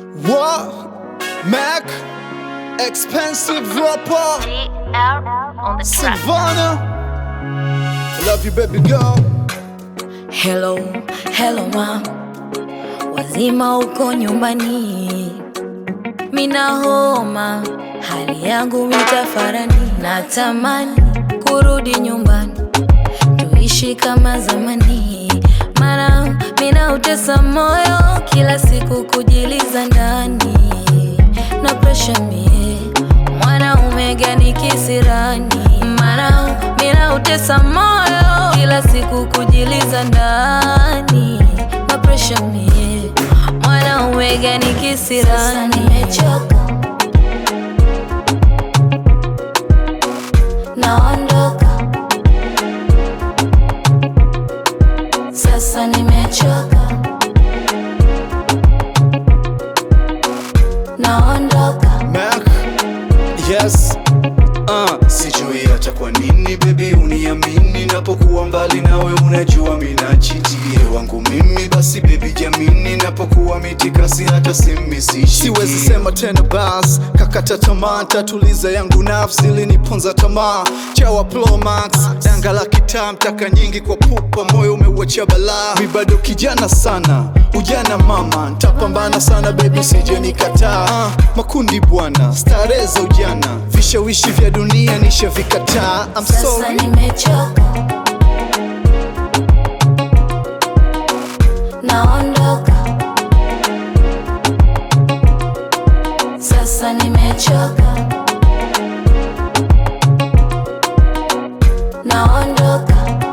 What? Mac? Expensive rapper? GL on the track. Savannah? I love you, baby girl. Hello, hello ma, wazima uko nyumbani? Mina homa, hali yangu mitafarani, natamani kurudi nyumbani, tuishi kama zamani, mana mina utesa moyo kila siku kujiliza ndani, na presha mie mwanaume gani kisirani, mana mina utesa moyo kila siku kujiliza ndani, na presha mie mwanaume gani kisirani, nimechoka naondoka sasa, nimechoka naondoka Mac? Yes. Uh. Sijui hata kwa nini baby uniamini napokuwa mbali nawe, unajua mina chitie wangu mimi, basi baby jamini, napokuwa mitikasi hata simi sishiki. Siwezi sema tena bas, kakata tamaa, tatuliza yangu nafsi iliniponza tamaa. Chawa Plomax, danga la kitaa, mtaka nyingi kwa pupa, moyo umeuacha balaa. Mi bado kijana sana, ujana mama, ntapambana sana baby, sije nikataa. Uh, makundi bwana, starehe za ujana, vishawishi vya dunia nishavikataa. I'm Sasa sorry. nimechoka, naondoka. Sasa nimechoka, naondoka.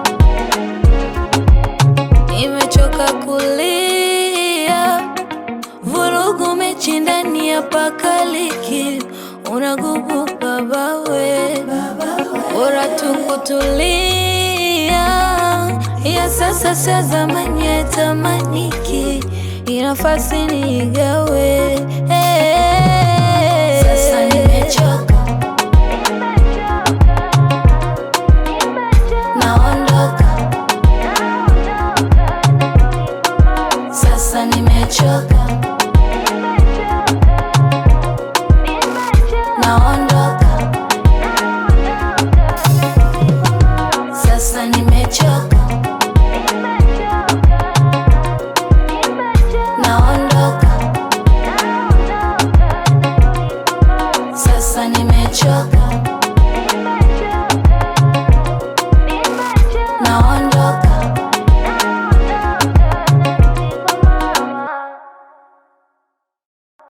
Nimechoka kulia, vurugu mechi ndani ya pakaliki, unagubu babawe, bora tu kutulia. Ya sasa sio zamani ya tamaniki, inafasi nigawe. Sasa nimechoka, naondoka. Sasa nimechoka, naondoka.